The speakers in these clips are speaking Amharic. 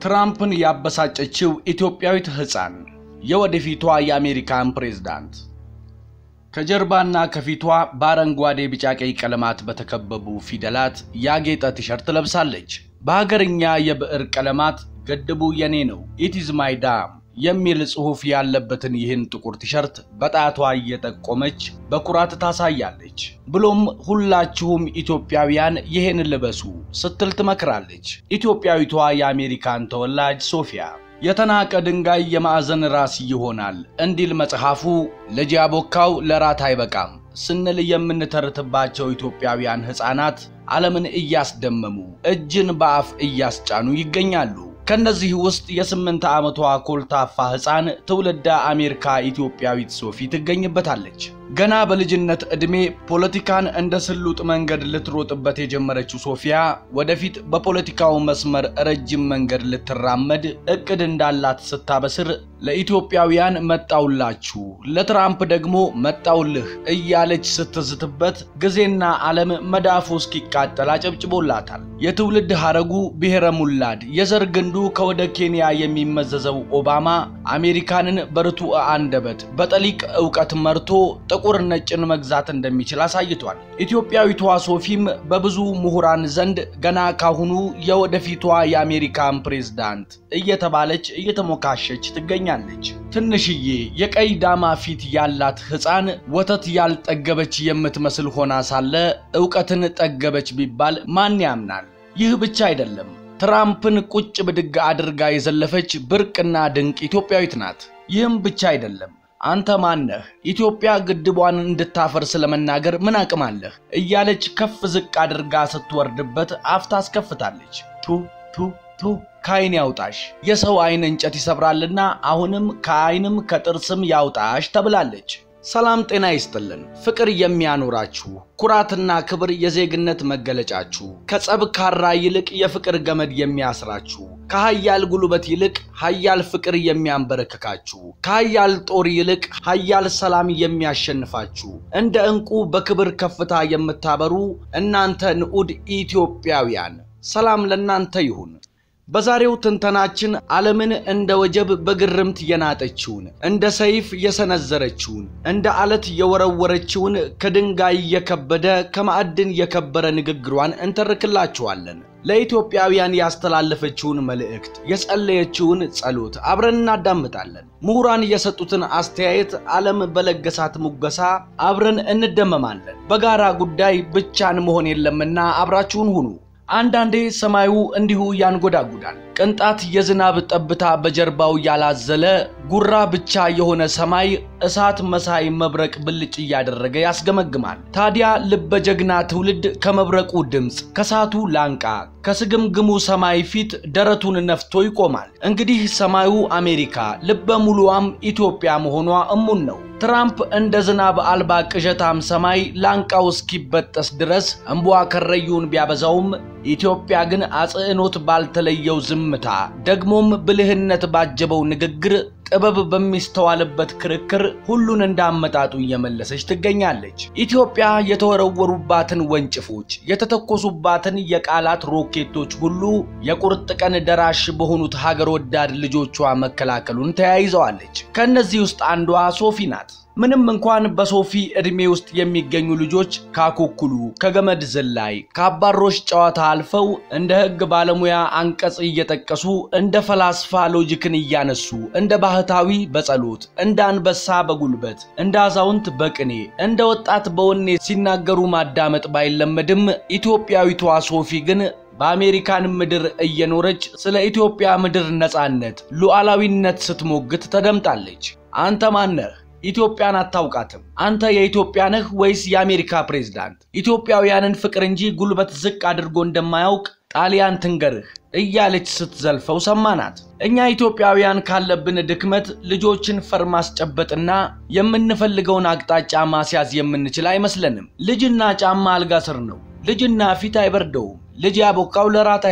ትራምፕን ያበሳጨችው ኢትዮጵያዊት ሕፃን የወደፊቷ የአሜሪካን ፕሬዝዳንት ከጀርባና ከፊቷ በአረንጓዴ ቢጫ ቀይ ቀለማት በተከበቡ ፊደላት ያጌጠ ቲሸርት ለብሳለች። በሀገርኛ የብዕር ቀለማት ገድቡ የኔ ነው ኢትዝ ማይ ዳም የሚል ጽሑፍ ያለበትን ይህን ጥቁር ቲሸርት በጣቷ እየጠቆመች በኩራት ታሳያለች። ብሎም ሁላችሁም ኢትዮጵያውያን ይህን ልበሱ ስትል ትመክራለች። ኢትዮጵያዊቷ የአሜሪካን ተወላጅ ሶፊያ የተናቀ ድንጋይ የማዕዘን ራስ ይሆናል እንዲል መጽሐፉ ልጅ ያቦካው ለራት አይበቃም ስንል የምንተርትባቸው ኢትዮጵያውያን ሕፃናት ዓለምን እያስደመሙ እጅን በአፍ እያስጫኑ ይገኛሉ። ከነዚህ ውስጥ የስምንት ዓመቷ ኮልታፋ ሕፃን ትውልደ አሜሪካ ኢትዮጵያዊት ሶፊ ትገኝበታለች። ገና በልጅነት ዕድሜ ፖለቲካን እንደ ስሉጥ መንገድ ልትሮጥበት የጀመረችው ሶፊያ ወደፊት በፖለቲካው መስመር ረጅም መንገድ ልትራመድ እቅድ እንዳላት ስታበስር ለኢትዮጵያውያን መጣውላችሁ፣ ለትራምፕ ደግሞ መጣውልህ እያለች ስትዝትበት ጊዜና ዓለም መዳፉ እስኪቃጠል አጨብጭቦላታል። የትውልድ ሐረጉ ብሔረ ሙላድ የዘር ግንዱ ከወደ ኬንያ የሚመዘዘው ኦባማ አሜሪካንን በርቱዕ አንደበት በጠሊቅ ዕውቀት መርቶ ጥቁር ነጭን መግዛት እንደሚችል አሳይቷል። ኢትዮጵያዊቷ ሶፊም በብዙ ምሁራን ዘንድ ገና ካሁኑ የወደፊቷ የአሜሪካን ፕሬዝዳንት እየተባለች እየተሞካሸች ትገኛለች። ትንሽዬ የቀይ ዳማ ፊት ያላት ሕፃን ወተት ያልጠገበች የምትመስል ሆና ሳለ ዕውቀትን ጠገበች ቢባል ማን ያምናል? ይህ ብቻ አይደለም። ትራምፕን ቁጭ ብድግ አድርጋ የዘለፈች ብርቅና ድንቅ ኢትዮጵያዊት ናት። ይህም ብቻ አይደለም። አንተ ማነህ? ኢትዮጵያ ግድቧን እንድታፈር ስለመናገር ምን አቅም አለህ? እያለች ከፍ ዝቅ አድርጋ ስትወርድበት አፍ ታስከፍታለች። ቱ ቱ ቱ ከዓይን ያውጣሽ፣ የሰው ዓይን እንጨት ይሰብራልና አሁንም ከዓይንም ከጥርስም ያውጣሽ ተብላለች። ሰላም ጤና ይስጥልን። ፍቅር የሚያኖራችሁ ኩራትና ክብር የዜግነት መገለጫችሁ ከጸብ ካራ ይልቅ የፍቅር ገመድ የሚያስራችሁ ከሀያል ጉልበት ይልቅ ሀያል ፍቅር የሚያንበረክካችሁ ከሀያል ጦር ይልቅ ሀያል ሰላም የሚያሸንፋችሁ እንደ ዕንቁ በክብር ከፍታ የምታበሩ እናንተ ንዑድ ኢትዮጵያውያን ሰላም ለእናንተ ይሁን። በዛሬው ትንተናችን ዓለምን እንደ ወጀብ በግርምት የናጠችውን እንደ ሰይፍ የሰነዘረችውን እንደ አለት የወረወረችውን ከድንጋይ የከበደ ከማዕድን የከበረ ንግግሯን እንተርክላችኋለን። ለኢትዮጵያውያን ያስተላለፈችውን መልእክት፣ የጸለየችውን ጸሎት አብረን እናዳምጣለን። ምሁራን የሰጡትን አስተያየት፣ ዓለም በለገሳት ሙገሳ አብረን እንደመማለን። በጋራ ጉዳይ ብቻን መሆን የለምና አብራችሁን ሁኑ። አንዳንዴ ሰማዩ እንዲሁ ያንጎዳጉዳል። ቅንጣት የዝናብ ጠብታ በጀርባው ያላዘለ ጉራ ብቻ የሆነ ሰማይ እሳት መሳይ መብረቅ ብልጭ እያደረገ ያስገመግማል። ታዲያ ልበ ጀግና ትውልድ ከመብረቁ ድምፅ፣ ከሳቱ ላንቃ፣ ከስግምግሙ ሰማይ ፊት ደረቱን ነፍቶ ይቆማል። እንግዲህ ሰማዩ አሜሪካ፣ ልበ ሙሉዋም ኢትዮጵያ መሆኗ እሙን ነው። ትራምፕ እንደ ዝናብ አልባ ቅዠታም ሰማይ ላንቃው እስኪበጠስ ድረስ እምቧ ከረዩን ቢያበዛውም ኢትዮጵያ ግን አጽዕኖት ባልተለየው ዝምታ ደግሞም ብልህነት ባጀበው ንግግር ጥበብ በሚስተዋልበት ክርክር ሁሉን እንዳመጣጡ እየመለሰች ትገኛለች። ኢትዮጵያ የተወረወሩባትን ወንጭፎች፣ የተተኮሱባትን የቃላት ሮኬቶች ሁሉ የቁርጥ ቀን ደራሽ በሆኑት ሀገር ወዳድ ልጆቿ መከላከሉን ተያይዘዋለች። ከእነዚህ ውስጥ አንዷ ሶፊ ናት። ምንም እንኳን በሶፊ ዕድሜ ውስጥ የሚገኙ ልጆች ካኩኩሉ፣ ከገመድ ዝላይ፣ ከአባሮች ጨዋታ አልፈው እንደ ሕግ ባለሙያ አንቀጽ እየጠቀሱ እንደ ፈላስፋ ሎጂክን እያነሱ እንደ ባህታዊ በጸሎት እንደ አንበሳ በጉልበት እንደ አዛውንት በቅኔ እንደ ወጣት በወኔ ሲናገሩ ማዳመጥ ባይለመድም ኢትዮጵያዊቷ ሶፊ ግን በአሜሪካን ምድር እየኖረች ስለ ኢትዮጵያ ምድር ነፃነት፣ ሉዓላዊነት ስትሞግት ተደምጣለች። አንተ ማነህ? ኢትዮጵያን አታውቃትም። አንተ የኢትዮጵያ ነህ ወይስ የአሜሪካ ፕሬዝዳንት? ኢትዮጵያውያንን ፍቅር እንጂ ጉልበት ዝቅ አድርጎ እንደማያውቅ ጣሊያን ትንገርህ እያለች ስትዘልፈው ሰማናት። እኛ ኢትዮጵያውያን ካለብን ድክመት ልጆችን ፈር ማስጨበጥና የምንፈልገውን አቅጣጫ ማስያዝ የምንችል አይመስለንም። ልጅና ጫማ አልጋ ስር ነው። ልጅና ፊት አይበርደውም። ልጅ ያቦካው ለራት አይበቃም።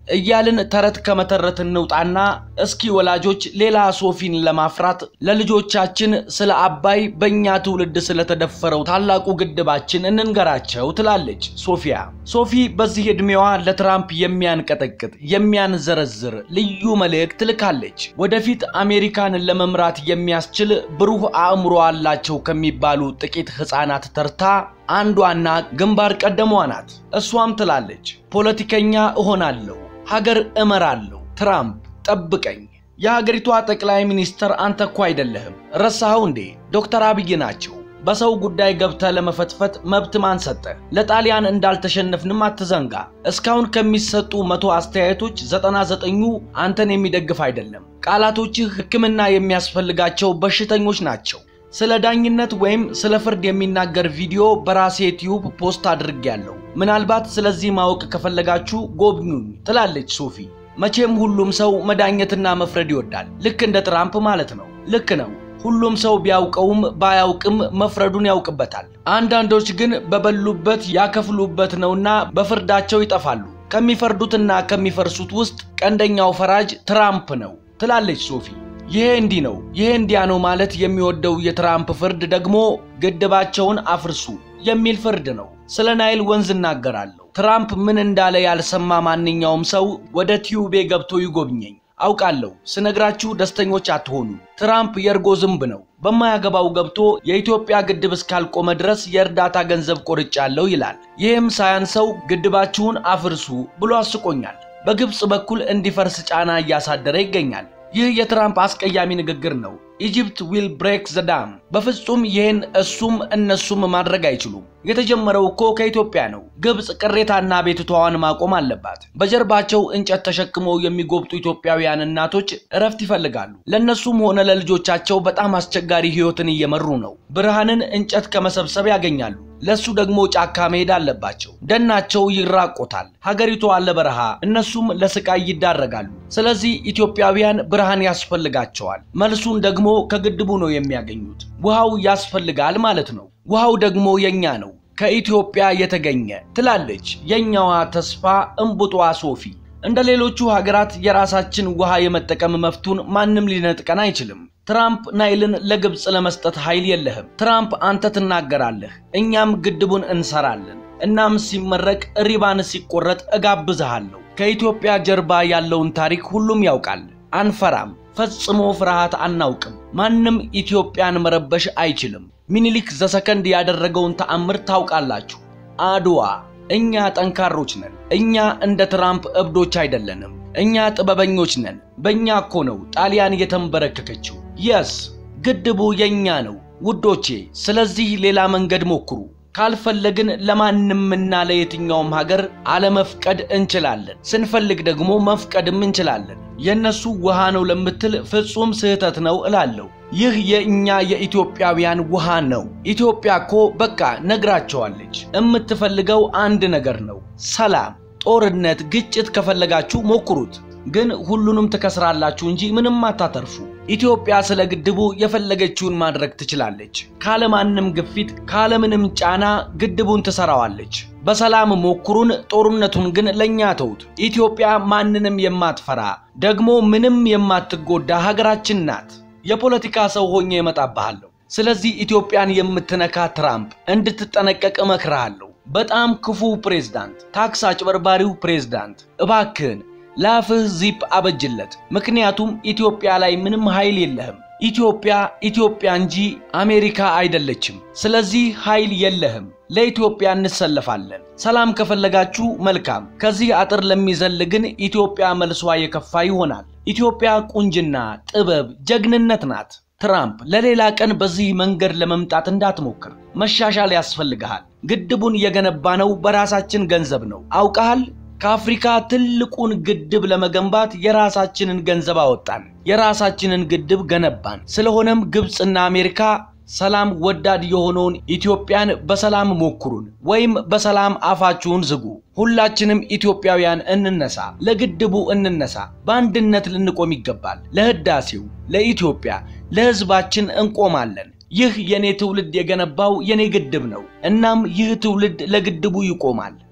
እያልን ተረት ከመተረት እንውጣና እስኪ ወላጆች ሌላ ሶፊን ለማፍራት ለልጆቻችን ስለ አባይ በእኛ ትውልድ ስለተደፈረው ታላቁ ግድባችን እንንገራቸው ትላለች ሶፊያ። ሶፊ በዚህ ዕድሜዋ ለትራምፕ የሚያንቀጠቅጥ የሚያንዘረዝር ልዩ መልእክት ልካለች። ወደፊት አሜሪካን ለመምራት የሚያስችል ብሩህ አእምሮ አላቸው ከሚባሉ ጥቂት ሕፃናት ተርታ አንዷና ግንባር ቀደሟ ናት። እሷም ትላለች ፖለቲከኛ እሆናለሁ፣ ሀገር እመራለሁ፣ ትራምፕ ጠብቀኝ። የሀገሪቷ ጠቅላይ ሚኒስትር አንተ እኮ አይደለህም፣ ረሳኸው እንዴ? ዶክተር አብይ ናቸው። በሰው ጉዳይ ገብተህ ለመፈትፈት መብት ማን ሰጠ? ለጣሊያን እንዳልተሸነፍንም አትዘንጋ። እስካሁን ከሚሰጡ መቶ አስተያየቶች ዘጠና ዘጠኙ አንተን የሚደግፍ አይደለም። ቃላቶችህ ሕክምና የሚያስፈልጋቸው በሽተኞች ናቸው። ስለ ዳኝነት ወይም ስለ ፍርድ የሚናገር ቪዲዮ በራሴ ዩቲዩብ ፖስት አድርጌያለሁ። ምናልባት ስለዚህ ማወቅ ከፈለጋችሁ ጎብኙኝ ትላለች ሶፊ። መቼም ሁሉም ሰው መዳኘትና መፍረድ ይወዳል። ልክ እንደ ትራምፕ ማለት ነው። ልክ ነው። ሁሉም ሰው ቢያውቀውም ባያውቅም መፍረዱን ያውቅበታል። አንዳንዶች ግን በበሉበት ያከፍሉበት ነውና በፍርዳቸው ይጠፋሉ። ከሚፈርዱትና ከሚፈርሱት ውስጥ ቀንደኛው ፈራጅ ትራምፕ ነው ትላለች ሶፊ። ይሄ እንዲህ ነው፣ ይሄ እንዲያ ነው ማለት የሚወደው የትራምፕ ፍርድ ደግሞ ግድባቸውን አፍርሱ የሚል ፍርድ ነው። ስለ ናይል ወንዝ እናገራለሁ። ትራምፕ ምን እንዳለ ያልሰማ ማንኛውም ሰው ወደ ቲዩቤ ገብቶ ይጎብኘኝ። አውቃለሁ ስነግራችሁ ደስተኞች አትሆኑ። ትራምፕ የእርጎ ዝንብ ነው። በማያገባው ገብቶ የኢትዮጵያ ግድብ እስካልቆመ ድረስ የእርዳታ ገንዘብ ቆርጫለሁ ይላል። ይህም ሳያንሰው ግድባችሁን አፍርሱ ብሎ አስቆኛል። በግብፅ በኩል እንዲፈርስ ጫና እያሳደረ ይገኛል። ይህ የትራምፕ አስቀያሚ ንግግር ነው። ኢጅፕት ዊል ብሬክ ዘ ዳም። በፍጹም ይህን እሱም እነሱም ማድረግ አይችሉም። የተጀመረው እኮ ከኢትዮጵያ ነው። ግብፅ ቅሬታና ቤትቷዋን ማቆም አለባት። በጀርባቸው እንጨት ተሸክመው የሚጎብጡ ኢትዮጵያውያን እናቶች እረፍት ይፈልጋሉ። ለእነሱም ሆነ ለልጆቻቸው በጣም አስቸጋሪ ሕይወትን እየመሩ ነው። ብርሃንን እንጨት ከመሰብሰብ ያገኛሉ። ለሱ ደግሞ ጫካ መሄድ አለባቸው። ደናቸው ይራቆታል። ሀገሪቱ አለ በረሃ፣ እነሱም ለስቃይ ይዳረጋሉ። ስለዚህ ኢትዮጵያውያን ብርሃን ያስፈልጋቸዋል። መልሱን ደግሞ ከግድቡ ነው የሚያገኙት። ውሃው ያስፈልጋል ማለት ነው። ውሃው ደግሞ የኛ ነው፣ ከኢትዮጵያ የተገኘ ትላለች የኛዋ ተስፋ እምቡጧ ሶፊ። እንደ ሌሎቹ ሀገራት የራሳችን ውሃ የመጠቀም መፍቱን ማንም ሊነጥቀን አይችልም። ትራምፕ ናይልን ለግብፅ ለመስጠት ኃይል የለህም። ትራምፕ አንተ ትናገራለህ፣ እኛም ግድቡን እንሰራለን። እናም ሲመረቅ ሪባን ሲቆረጥ እጋብዝሃለሁ። ከኢትዮጵያ ጀርባ ያለውን ታሪክ ሁሉም ያውቃል። አንፈራም፣ ፈጽሞ ፍርሃት አናውቅም። ማንም ኢትዮጵያን መረበሽ አይችልም። ሚኒሊክ ዘሰከንድ ያደረገውን ተአምር ታውቃላችሁ። አድዋ። እኛ ጠንካሮች ነን። እኛ እንደ ትራምፕ እብዶች አይደለንም። እኛ ጥበበኞች ነን። በእኛ እኮ ነው ጣሊያን የተንበረከከችው። የስ ግድቡ የኛ ነው ውዶቼ። ስለዚህ ሌላ መንገድ ሞክሩ። ካልፈለግን ለማንምና ለየትኛውም ሀገር አለመፍቀድ እንችላለን። ስንፈልግ ደግሞ መፍቀድም እንችላለን። የእነሱ ውሃ ነው ለምትል ፍጹም ስህተት ነው እላለሁ። ይህ የእኛ የኢትዮጵያውያን ውሃ ነው። ኢትዮጵያ እኮ በቃ ነግራቸዋለች። የምትፈልገው አንድ ነገር ነው፣ ሰላም። ጦርነት፣ ግጭት ከፈለጋችሁ ሞክሩት፣ ግን ሁሉንም ትከስራላችሁ እንጂ ምንም አታተርፉ። ኢትዮጵያ ስለ ግድቡ የፈለገችውን ማድረግ ትችላለች። ካለማንም ግፊት፣ ካለምንም ጫና ግድቡን ትሰራዋለች። በሰላም ሞክሩን፣ ጦርነቱን ግን ለእኛ ተውት። ኢትዮጵያ ማንንም የማትፈራ ደግሞ ምንም የማትጎዳ ሀገራችን ናት። የፖለቲካ ሰው ሆኜ እመጣብሃለሁ። ስለዚህ ኢትዮጵያን የምትነካ ትራምፕ እንድትጠነቀቅ እመክርሃለሁ። በጣም ክፉ ፕሬዝዳንት፣ ታክስ አጭበርባሪው ፕሬዝዳንት፣ እባክህን ለአፍህ ዚፕ አበጅለት። ምክንያቱም ኢትዮጵያ ላይ ምንም ኃይል የለህም። ኢትዮጵያ ኢትዮጵያ እንጂ አሜሪካ አይደለችም። ስለዚህ ኃይል የለህም። ለኢትዮጵያ እንሰለፋለን። ሰላም ከፈለጋችሁ መልካም። ከዚህ አጥር ለሚዘል ግን ኢትዮጵያ መልሷ የከፋ ይሆናል። ኢትዮጵያ ቁንጅና፣ ጥበብ፣ ጀግንነት ናት። ትራምፕ ለሌላ ቀን በዚህ መንገድ ለመምጣት እንዳትሞክር። መሻሻል ያስፈልግሃል። ግድቡን የገነባነው በራሳችን ገንዘብ ነው። አውቀሃል? ከአፍሪካ ትልቁን ግድብ ለመገንባት የራሳችንን ገንዘብ አወጣን። የራሳችንን ግድብ ገነባን። ስለሆነም ግብፅና አሜሪካ ሰላም ወዳድ የሆነውን ኢትዮጵያን በሰላም ሞክሩን ወይም በሰላም አፋችሁን ዝጉ። ሁላችንም ኢትዮጵያውያን እንነሳ፣ ለግድቡ እንነሳ። በአንድነት ልንቆም ይገባል። ለህዳሴው፣ ለኢትዮጵያ፣ ለህዝባችን እንቆማለን። ይህ የኔ ትውልድ የገነባው የኔ ግድብ ነው። እናም ይህ ትውልድ ለግድቡ ይቆማል።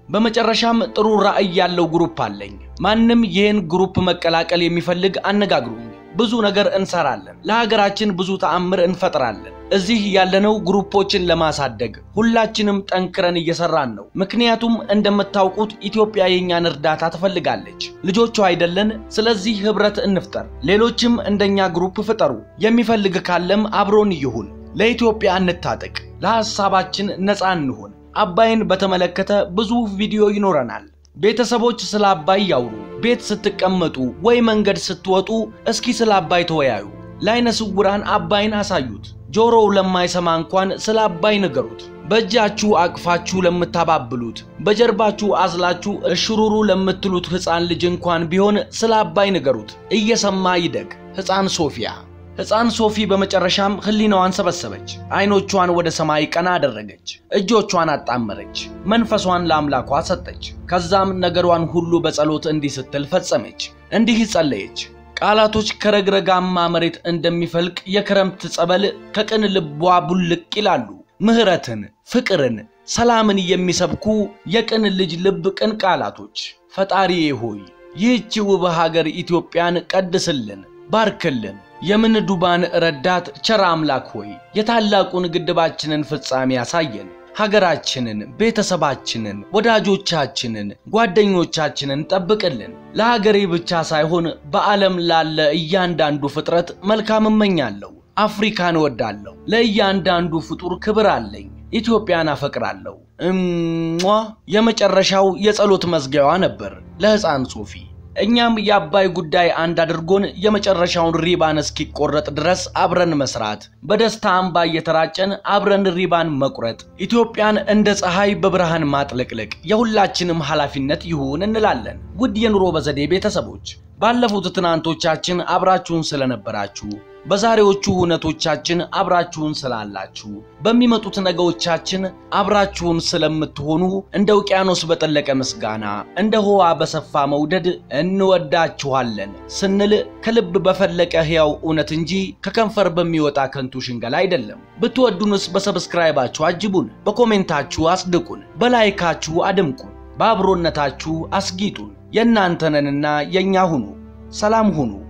በመጨረሻም ጥሩ ራዕይ ያለው ግሩፕ አለኝ። ማንም ይህን ግሩፕ መቀላቀል የሚፈልግ አነጋግሩኝ። ብዙ ነገር እንሰራለን። ለሀገራችን ብዙ ተአምር እንፈጥራለን። እዚህ ያለነው ግሩፖችን ለማሳደግ ሁላችንም ጠንክረን እየሰራን ነው። ምክንያቱም እንደምታውቁት ኢትዮጵያ የእኛን እርዳታ ትፈልጋለች። ልጆቿ አይደለን? ስለዚህ ህብረት እንፍጠር። ሌሎችም እንደኛ ግሩፕ ፍጠሩ። የሚፈልግ ካለም አብሮን ይሁን። ለኢትዮጵያ እንታጠቅ። ለሐሳባችን ነፃ እንሁን። አባይን በተመለከተ ብዙ ቪዲዮ ይኖረናል። ቤተሰቦች ስለ አባይ ያውሩ። ቤት ስትቀመጡ ወይ መንገድ ስትወጡ እስኪ ስለ አባይ ተወያዩ። ለዓይነ ስውራን አባይን አሳዩት። ጆሮው ለማይሰማ እንኳን ስለ አባይ ንገሩት። በእጃችሁ አቅፋችሁ ለምታባብሉት፣ በጀርባችሁ አዝላችሁ እሽሩሩ ለምትሉት ሕፃን ልጅ እንኳን ቢሆን ስለ አባይ ንገሩት። እየሰማ ይደግ። ሕፃን ሶፊያ ሕፃን ሶፊ በመጨረሻም ህሊናዋን ሰበሰበች። አይኖቿን ወደ ሰማይ ቀና አደረገች። እጆቿን አጣመረች። መንፈሷን ለአምላኳ ሰጠች። ከዛም ነገሯን ሁሉ በጸሎት እንዲህ ስትል ፈጸመች። እንዲህ ጸለየች። ቃላቶች ከረግረጋማ መሬት እንደሚፈልቅ የክረምት ጸበል ከቅን ልቧ ቡልቅ ይላሉ። ምህረትን፣ ፍቅርን፣ ሰላምን የሚሰብኩ የቅን ልጅ ልብ ቅን ቃላቶች። ፈጣሪዬ ሆይ ይህች ውብ ሀገር ኢትዮጵያን ቀድስልን፣ ባርክልን። የምንዱባን ረዳት ቸር አምላክ ሆይ የታላቁን ግድባችንን ፍጻሜ ያሳየን። ሀገራችንን፣ ቤተሰባችንን፣ ወዳጆቻችንን፣ ጓደኞቻችንን ጠብቅልን። ለሀገሬ ብቻ ሳይሆን በዓለም ላለ እያንዳንዱ ፍጥረት መልካም እመኛለሁ። አፍሪካን እወዳለሁ። ለእያንዳንዱ ፍጡር ክብር አለኝ። ኢትዮጵያን አፈቅራለሁ። እሟ የመጨረሻው የጸሎት መዝጊያዋ ነበር ለሕፃን ሶፊ። እኛም የአባይ ጉዳይ አንድ አድርጎን የመጨረሻውን ሪባን እስኪቆረጥ ድረስ አብረን መስራት፣ በደስታ አምባ እየተራጨን አብረን ሪባን መቁረጥ፣ ኢትዮጵያን እንደ ፀሐይ በብርሃን ማጥለቅለቅ የሁላችንም ኃላፊነት ይሁን እንላለን። ውድ የኑሮ በዘዴ ቤተሰቦች ባለፉት ትናንቶቻችን አብራችሁን ስለነበራችሁ በዛሬዎቹ እውነቶቻችን አብራችሁን ስላላችሁ በሚመጡት ነገዎቻችን አብራችሁን ስለምትሆኑ እንደ ውቅያኖስ በጠለቀ ምስጋና እንደ ውኃ በሰፋ መውደድ እንወዳችኋለን ስንል ከልብ በፈለቀ ሕያው እውነት እንጂ ከከንፈር በሚወጣ ከንቱ ሽንገላ አይደለም። ብትወዱንስ በሰብስክራይባችሁ አጅቡን፣ በኮሜንታችሁ አስድቁን፣ በላይካችሁ አድምቁን፣ በአብሮነታችሁ አስጊጡን። የእናንተነንና የእኛ ሁኑ። ሰላም ሁኑ።